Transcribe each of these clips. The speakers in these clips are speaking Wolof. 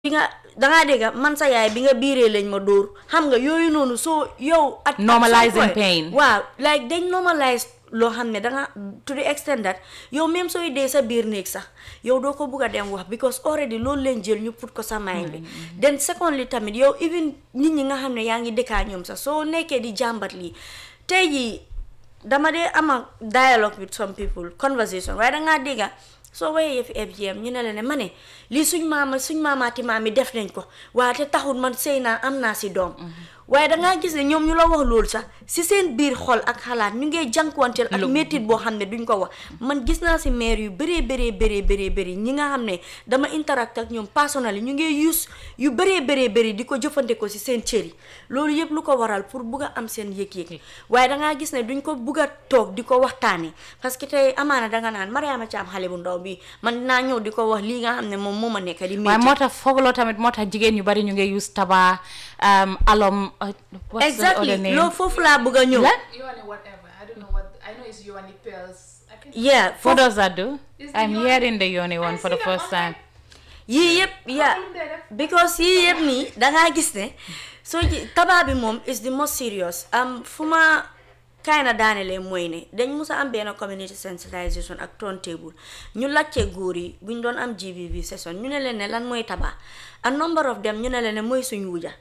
bi nga dangaa dégg man sa yaay bi nga biiree lañ ma dóor xam nga yooyu noonu soo yow at at some Normalizing point- pain. waaw like dañ normalise loo xam ne danga to the extent that yow même sooy dee sa biir néeg sax yow doo ko bugg a dem wax because already loolu leen jël ñu put ko sa mind bi then secondly tamit yow even nit ñi nga xam ne yaa ngi dëkkaa ñoom sax soo nekkee di jàmbat lii tey jii dama dee ama dialogue with some people conversation waaye dangaa dégga soo waxee yëfi FGM ñu ne la ne ma ne lii suñ maama suñ maamaati maam yi def nañ ko waaye te taxul man sëy naa am naa si doom waaye dangaa gis ne ñoom ñu la wax loolu sax si seen biir xol ak xalaat ñu ngee jànkuwanteel ak métit boo xam ne duñ ko wax man gis naa si maire yu bëree bëree bëree bëree bëri ñi nga xam ne dama interact ak ñoom personnel ñu ngee use yu bëree bëree bëri di ko jëfandikoo si seen cër yi loolu yëpp lu ko waral pour bugg a am seen yëg-yëg waaye dangaa gis ne duñ ko bugg a toog di ko waxtaanee parce que tey amaana danga naan Mariama Thiam xale bu ndaw bi man dinaa ñëw di ko wax lii nga xam ne moom moo ma nekk di waaye métti moo tax foogaloo tamit moo tax jigéen ñu bari ñu ngi use taba um, alom uh, what's the exactly other name? loolu foofu laa bëgg a ñëw Lan? Yohane whatever. I don't know what. I know it's Yohane pills. I can. yeah What foofu does that do? Is the I'm yoni- hearing the yoni one I for the see them first online. time. yii yëpp yeah Problem there, def. because yii yëpp nii dangaa gis ne soo ji tabaa bi moom is the most serious am fu ma kaay na daanelee mooy ne dañ musa am benn community sensitization ak turntable ñu laajte góor yi buñ doon am GBV session ñu ne leen ne lan mooy tabaa a number of them ñu ne leen ne mooy suñ wuja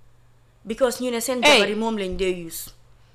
because ñu ne seen Hey. jabar yi moom lañ dee use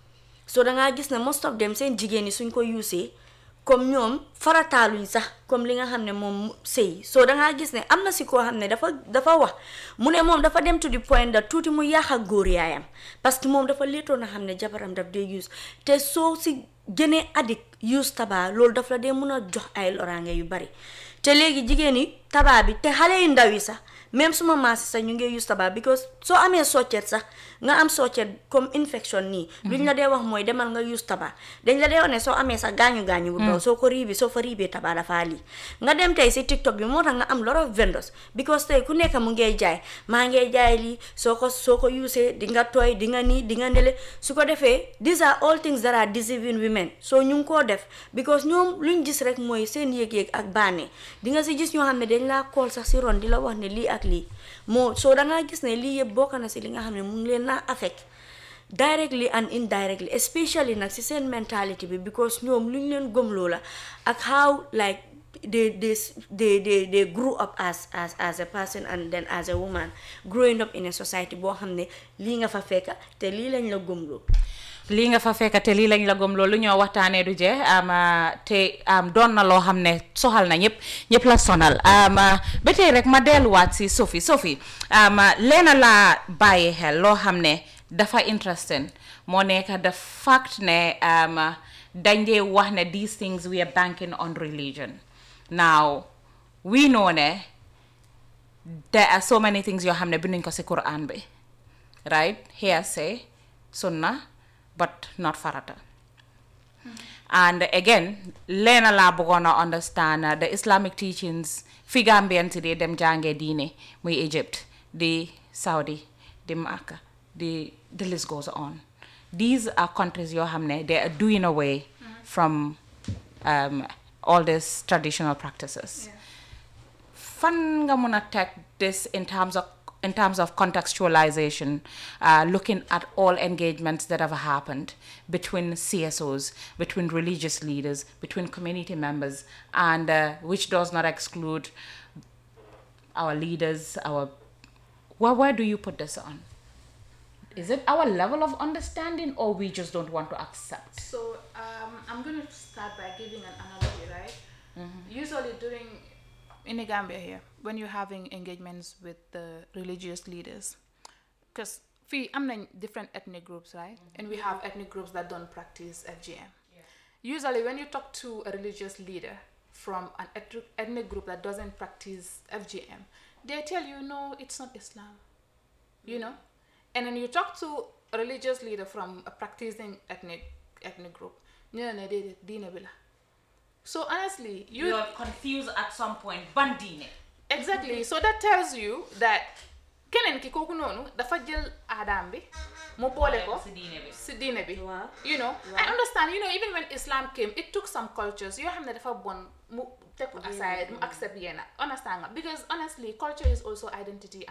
so dangaa gis ne most of them seen jigéen yi suñ ko usee comme ñoom farataaluñ sax comme li nga xam ne moom sëy so dangaa gis ne am na si koo xam ne dafa dafa wax mu ne moom dafa dem to the point that tuuti mu yàq ak góor yaayam parce que moom dafa léetoon a xam ne jabaram daf dee use te soo si gënee addict use tabaa loolu daf la dee mun a jox ay loraange yu bari te léegi jigéen yi tabaa bi te xale yu ndaw yi sax même suma maasi sax ñu ngi use tabac because soo amee soccet sax nga am soccet comme infection nii luñ la dee wax mooy demal nga use tabac dañ la dee wax ne soo amee sax gaañu-gaañu bu ndaw soo ko riibi soo fa riibee tabac dafaa lii nga dem tey si tiktok bi moo tax nga am lot of vendors because tey ku nekk mu ngey jaay maa ngey jaay lii soo ko soo ko usee di nga tooy di nga nii di nga nele su ko defee these are all things that are deceiving women so ñu ngi koo def because ñoom luñ gis rek mooy seen yëg-yëg ak bànnee di nga si gis ñoo xam ne dañ laa kool sax si ron di la wax ne lii ak lii moo soo dangaa gis ne lii yëpp bokk na si li nga xam ne mu ngi leen naa affect directly and indirectly especially nag si seen mentality bi because ñoom lu ñu leen gëmloo la ak how like they they they they they grew up as as as a person and then as a woman growing up in a society boo xam ne lii nga fa fekka te lii lañ la gëmloo lii nga fa fekk te lii lañ la gëm loolu ñoo waxtaanee du jeex am te am doon na loo xam ne soxal na ñëpp ñëpp la sonal am ba tey rek ma delluwaat si Sophie Sophie am leena laa bàyyi xel loo xam ne dafa interesting moo nekk the fact ne am dañ dee wax ne these things we are banking on religion now we know ne there are so many things yoo xam ne binduñ ko si Quran bi right hearsay sunna but not farata and again leena laa bëggoon a understand uh, the islamic teachings fi Gambian si dee dem jàngee diine muy Egypt di Saudi di Makka di the list goes on these are countries yoo xam ne they are doing away from um, all these traditional practices fan nga mun a teg this in terms of in terms of contextualization, uh, looking at all engagements that have happened between CSOs, between religious leaders, between community members, and uh, which does not exclude our leaders, our where, where do you put this on? Is it our level of understanding or we just don't want to accept? So um, I'm going to start by giving an analogy, right? Usually during in the Gambia here, when you're having engagements with the religious leaders, because I'm in different ethnic groups, right? And we have ethnic groups that don't practice FGM. Usually, when you talk to a religious leader from an ethnic- ethnic group that doesn't practice FGM, they tell you, no, it's not Islam you know and then you talk to a religious leader from a practicing ethnic ethnic group ñu ne la déedéet diine bi la so honestly you You're confused at some point. Bandine. exactly so that tells you that keneen ki kooku noonu dafa jël aadaam bi mu boole ko si diine bi. si diine bi Waaw. you know I understand you know even when Islam came it took some cultures yoo xam ne dafa bon mu take ko aside mu accept yenn understand nga because honestly culture is also identity